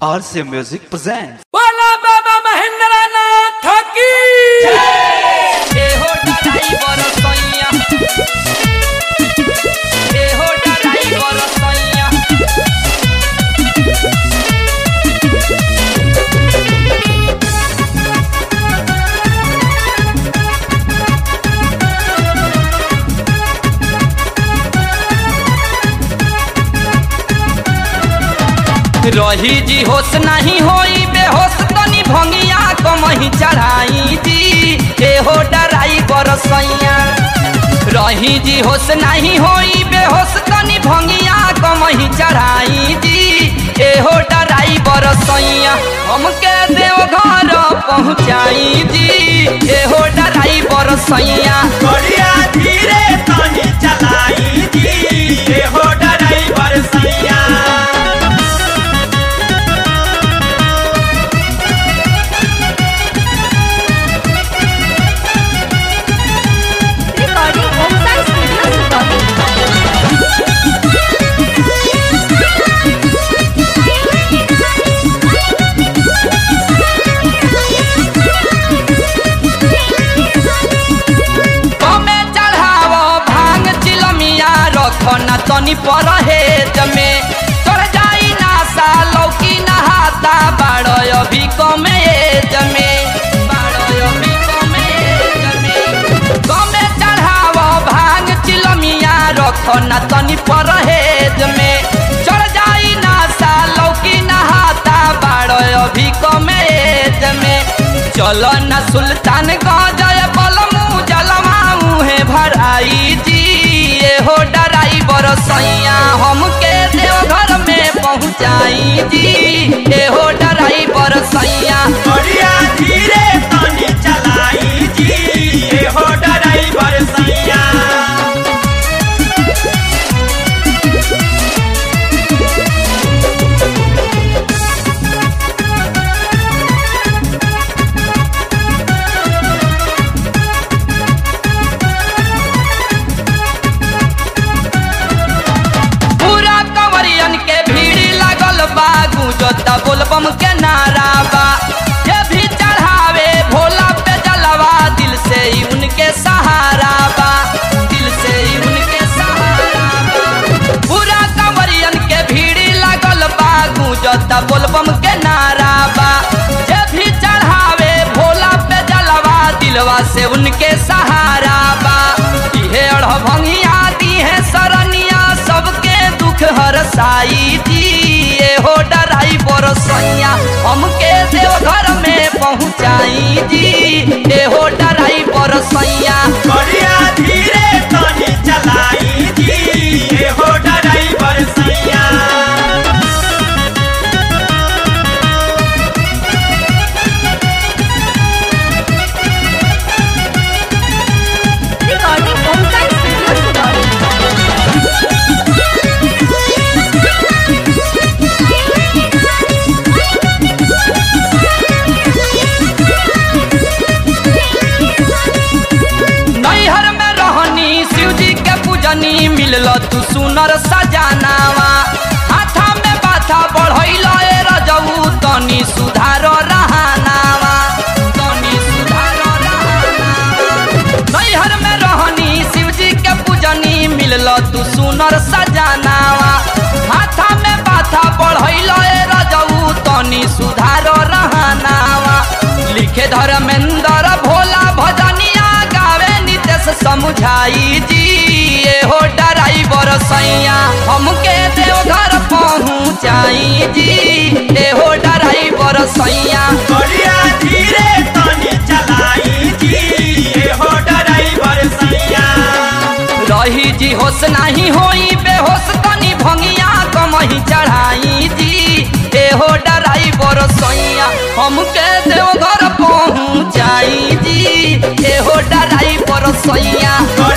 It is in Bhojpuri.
RC Music presents. बोला बाबा महेंद्र नाथ की ए हो ड्राइवर सैया ए हो ड्राइवर सैया रही जी होश नहीं होई बेहोश तनी भंगिया कमही चढ़ाई जी ए हो ड्राइवर सैया रही जी होश नहीं होई बेहोश तनी भंगिया कमही चढ़ाई जी ए हो ड्राइवर सैया हमके देव घर पहुँचाई जी ए हो ड्राइवर सैया बढ़िया धीरे तनी चलाई जी ए हो ड्राइवर सैया Recording Homestyle Studios Recording. कमे चढ़ावो भांग चिलमिया रखो न तनी परहेज में चढ़ जाई ना सा लौकी नहाता बाड़ो अभी कमे एज में बाड़ो अभी कमे एज में कमे चढ़ावो भांग चिलमिया रखो न तनी परहेज में चढ़ जाई ना सा लौकी नहाता बाड़ो अभी कमे एज में चलो न सुल्तान गजय बलमू जलमा मुहे भराई जी ये हो ड्राइवर सैया हमके देवघर में पहुँचाई जी ये हो ड्राइवर सैया बढ़िया धीरे तनी चलाई जी ए हो ड्राइवर सैया पूरा कंवरियन के भीड़ लागल बा गुजता बोलबम के नारा बा ये भी चढ़ावे भोला पे जलवा दिल से ही उनके सहारा बा दिल से ही उनके सहारा बा पूरा कंवरियन के भीड़ लागल बा गुजता बोलबम के नारा बा ये भी चढ़ावे भोला पे जलवा दिलवा से उनके सहारा बा इहे अढ़ भंगिया दी है सरनिया सबके दुख हर साई दी ए हो ड्राइवर सैया हमके देवघर में पहुँचाई जी ए हो ड्राइवर सैया बढ़िया धीरे तनी चलाई जी ए हो ड्राइवर सैया Recording Homestyle Studios Recording. नैहर में रहनी शिव जी के पूजनी मिलल तू सुनर सजानावा हाथा में बाथा बढ़ैल ए रजऊ तनी सुधार रहानावा तनी सुधार रहानावा नैहर में रहनी शिव जी के पूजनी मिलल तू सुनर सजानावा हाथा में बाथा बढ़ैल ए रजऊ तनी सुधार रहानावा लिखे धर्मेंद्र भोला भजनिया गावे नितेश समुझाई जी ए हो ड्राइवर सैया हमके देवघर पहुँचाई जी ए हो ड्राइवर सैया बढ़िया धीरे तनी चलाई जी ए हो ड्राइवर सैया रही जी होश नहीं होई बेहोश तनी भंगिया कमही चढ़ाई जी ए हो ड्राइवर सैया हमके देवघर पहुँचाई जी ए हो ड्राइवर सैया बढ़िया